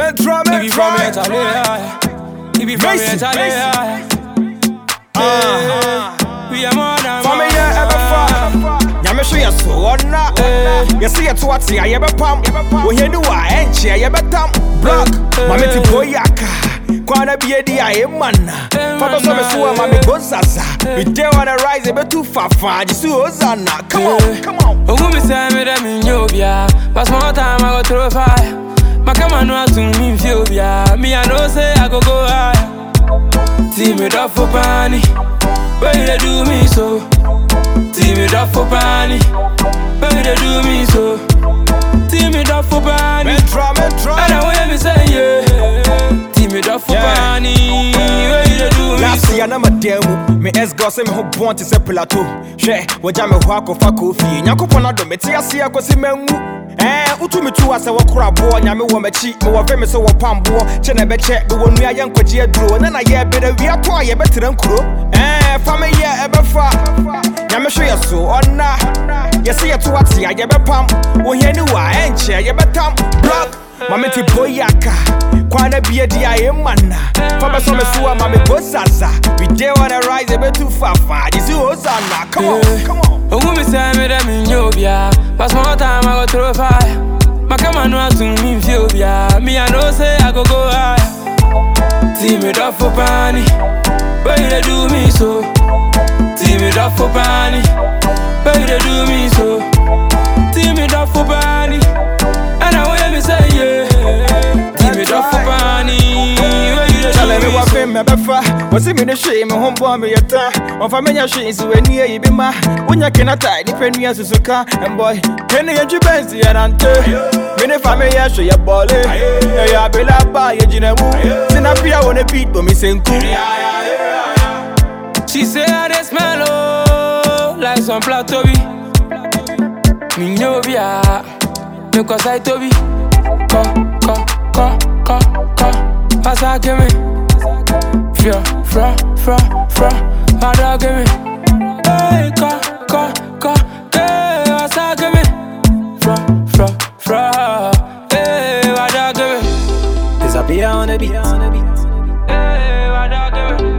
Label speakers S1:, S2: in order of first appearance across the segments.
S1: Metro,
S2: He be from
S1: Metro.
S2: Italy, yeah. He be from
S1: Macy,
S2: Italy,
S1: Macy.
S2: yeah.
S1: Uh-huh.
S2: We are more than
S1: Family yeah, ever far. Nyame hwɛ yɛ so ɔna yɛse yɛto ate a yɛbɛpam ohia ni wɔ a ɛnkyea yɛbɛtam blok mame te bɔ yi aka kwana bi adi a ɛma na fa bɛsɔ me so a ma mego zaza mede wɔ ne rise ɛbɛtu fafa gye so ozana come on come on
S2: Ogu mi say me dem in Yobia But small time I go through fire My camera no to me feel ya Me I know say I go go higher See me drop for pani Why you dey do me so? See me drop for pani Why you dey do me so? See me drop for pani
S1: Metro, Metro.
S2: And I hear me say yeah See me drop for
S1: Yeah.
S2: pani Why you dey do me
S1: last
S2: so?
S1: year na madan mu me ex-girl sɛ me ho bɔn te sɛ plateau hwɛ wɔgya me hɔ akɔfa koofie nyankopɔn adɔ mete ase akɔsi manwu ɛɛ wotu me tu a sɛ wɔkora aboɔ nyame wɔ m'akyi mewɔ ve me sɛ wɔpamboɔ kyɛ na ɛbɛkyɛ mewɔ nnua yɛ nkwagye aduro ne na yɛ bɛda wia tɔ a yɛbɛtena nkuro ɛɛ fa me yɛ ɛbɛfa nyame hwɛ yɛ so ɔna yɛse yɛto ate a yɛbɛpam ohia ni wɔ a ɛnkyɛ yɛbɛtam blok mame te bɔ yi aka kwana bia di a ɛma na fa bɛsɔ me so a ma mego zaza bide wɔ ne rise ɛbɛtu fafa gye si hosana come on come on
S2: Ogu mi say me dem in Yobia But small time I go through fire My camera no to me feel ya Me I know say I go go higher See me drop for pani Why you dey do me so? See me drop for pani Why you dey do me so? See me drop for pani And I hear me say yeah See me drop for pani Why you dey
S1: Tell
S2: do
S1: me
S2: me
S1: what
S2: so?
S1: fame me befa Wasi me ne hwee me ho bɔ me yɛta ɔmfa menya hwee nsi w'ani ayi bi ma wonya kenata nipa nua susuka mbɔy kene yɛntwi bɛnsi yɛnante me ne fa me yɛ hwe yɛ bɔle ɛyɛ abela ba yɛgyina mu tena bia wɔ ne beat bɔ me sɛnku
S2: She say I dey smell oh like some platobi. Me know be ah, me cause I tobi. Ko ko ko ko ko, asa give me. Fio fra fra fra, my dog give me. Hey ko ko ko, hey asa give me. Fra fra fra, hey my dog give me.
S1: Disappear on the beat
S2: Hey my dog give me.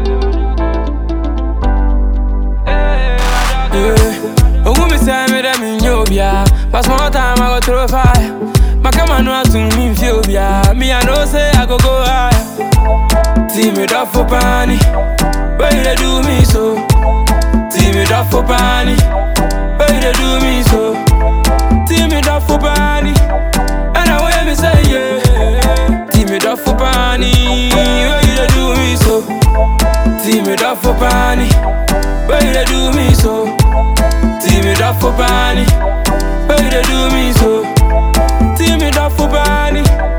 S2: Yeah. Ogu mi say me dem in Yobia But small time I go through fire My camera no to me feel ya Me I know say I go go higher See me drop for pani Why you dey do me so? See me drop for pani Why you dey do me so? See me drop for pani And I hear me say yeah See me drop for pani Why you dey do me so? See me drop for pani Why you dey do me so? See me drop for pani Why you dey do me so? See me drop for pani